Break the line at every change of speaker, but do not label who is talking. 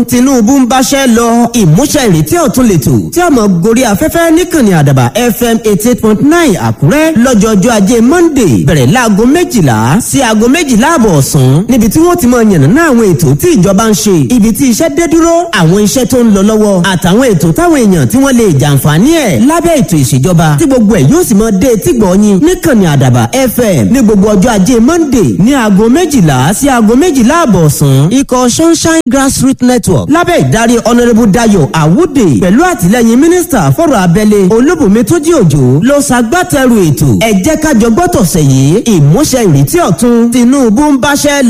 tinubu ń báṣẹ́ lọ ìmúṣẹ ìrètí ọ̀tun lètò tí a mọ̀ gorí afẹ́fẹ́ níkànnì àdàbà fm eighty eight point nine àkúrẹ́ lọ́jọ́jọ́ ajé monday bẹ̀rẹ̀ láago méjìlá sí aago méjìlá àbọ̀ ọ̀sán níbi tí wọ́n ti mọ yànnàná àwọn ètò tí ìjọba ń ṣe ibi tí iṣẹ́ dé dúró àwọn iṣẹ́ tó ń lọ lọ́wọ́ àtàwọn ètò táwọn èèyàn tí wọ́n lè jàǹfààní ẹ̀ lábẹ́ ètò ìṣèjọba tí gbogbo ẹ̀ yóò sì mọ dé etí gbọ̀ọ́yìn níkànnì àdàbà fm ní gbogbo ọjọ́ ajé monday ní aago méjìlá sí aago méjìlá àbọ̀ ọ̀sán ikọ̀ sunshine grassroots network lábẹ́ ìdarí honourable dayo awude pẹ̀lú àtìlẹ́yìn mínísítà fọ́rọ̀ abẹ́lé olúbùnmi tójí òjò ló ṣagbátẹrù ètò ẹ jẹ́ ká jọ gbọ́tọ̀ sẹ̀yìn ìmúṣẹ ìrètí ọ̀tun tinubu ń báṣẹ́